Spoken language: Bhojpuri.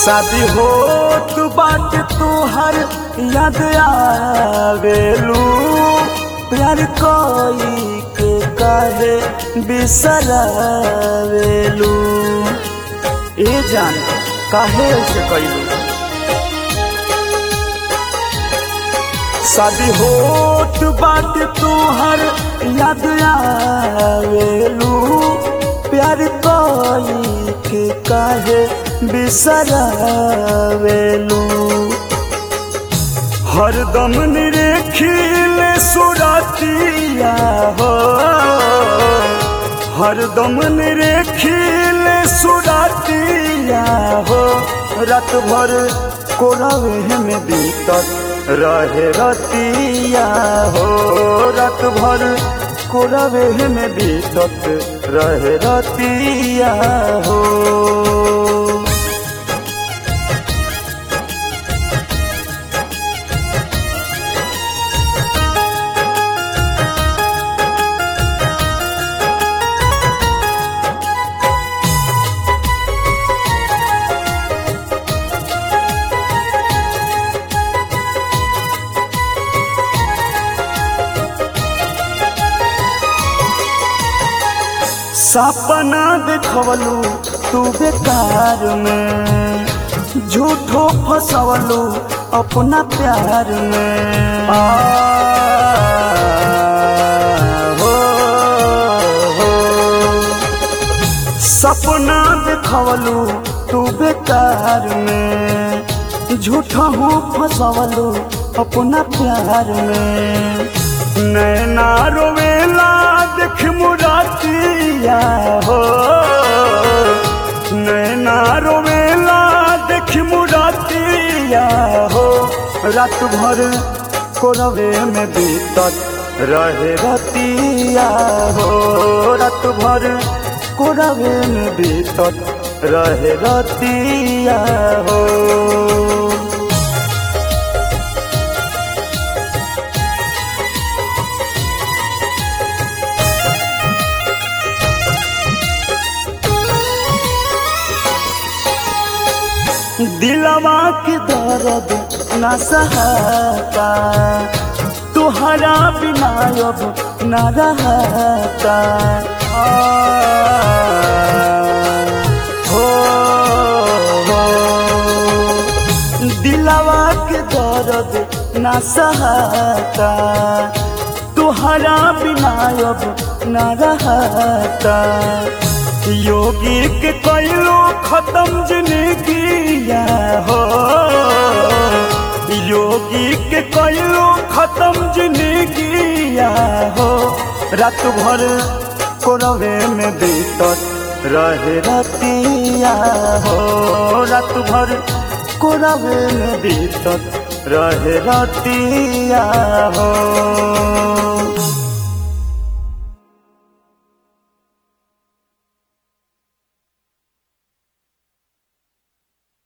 शादी होत बात तोहर याद आवेलू प्यार कोई के काहे बिसरावेलू ए जान काहे से कैलू शादी होत बात तोहर याद आवेलू प्यार कोई के काहे बिसरावेलू हरदम निरेखिल सुरतिया हो हरदम निरेखिल सुरतिया हो रात भर कोरवे में बीतत रहे रतिया हो रात भर कोरवे में बीतत रहे रतिया हो सपना देखवलू तू बेकार में झूठो फसवलू अपना प्यार में आ, हो, हो। सपना देखवलू तू बेकार में झूठा हो फसवलू अपना प्यार में नैना रोवेला देख मुरातिया हो नैना रोवेला देख मुरातिया हो रात भर कोरवे में बीतत रहे रतिया हो रात भर कोरवे में बीतत रहे रतिया हो दिलवा के दर्द न सहता तुहरा बिना अब न रहता आ, हो, हो। दिलवा के दर्द न सहता तुहरा बिना अब न रहता योगी के कैलो खत्म जिंदगिया हो योगी के कैलो खत्म जिंदगिया हो रात भर कोरवे में बीतत रहे रतिया हो रात भर कोरवे में बीतत रहे रतिया हो